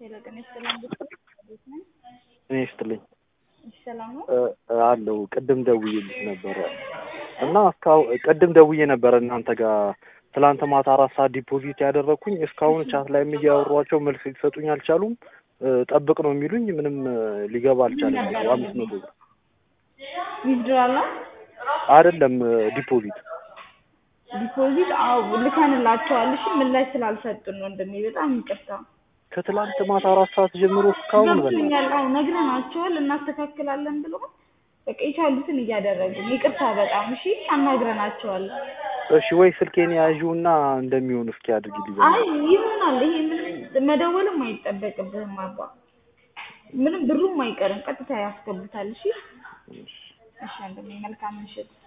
ሄሎ ጤና ይስጥልኝ እንዴት ነህ? እኔ ይስጥልኝ እሺ ሰላም ነው? አለው ቅድም ደውዬልሽ ነበረ እና እስካሁን ቅድም ደውዬ ነበረ እናንተ ጋር ትላንት ማታ አራት ሰዓት ዲፖዚት ያደረግኩኝ እስካሁን ቻት ላይም እያወሯቸው መልስ ሊሰጡኝ አልቻሉም። ጠብቅ ነው የሚሉኝ። ምንም ሊገባ አልቻለም። አምስት መቶ ብር ዊዝድሮዋል ነው አይደለም ዲፖዚት ዲፖዚት አዎ ልከንላቸዋል። እሺ ምላሽ ስላልሰጡን ነው እንደኔ በጣም ይቅርታ። ከትላንት ማታ አራት ሰዓት ጀምሮ እስካሁን በላ ገብቶኛል። አዎ ነግረናቸዋል እናስተካክላለን ብለው በቃ የቻሉትን እያደረግን ይቅርታ በጣም እሺ አናግረናቸዋል። እሺ ወይ ስልኬን ያዥውና እንደሚሆን እስኪ አድርጊልኝ። አይ ይሆናል። ይሄ ምንም መደወልም አይጠበቅብህም አባ ምንም ብሩም አይቀርም ቀጥታ ያስገቡታል። እሺ እሺ ወንድሜ መልካም ምሽት።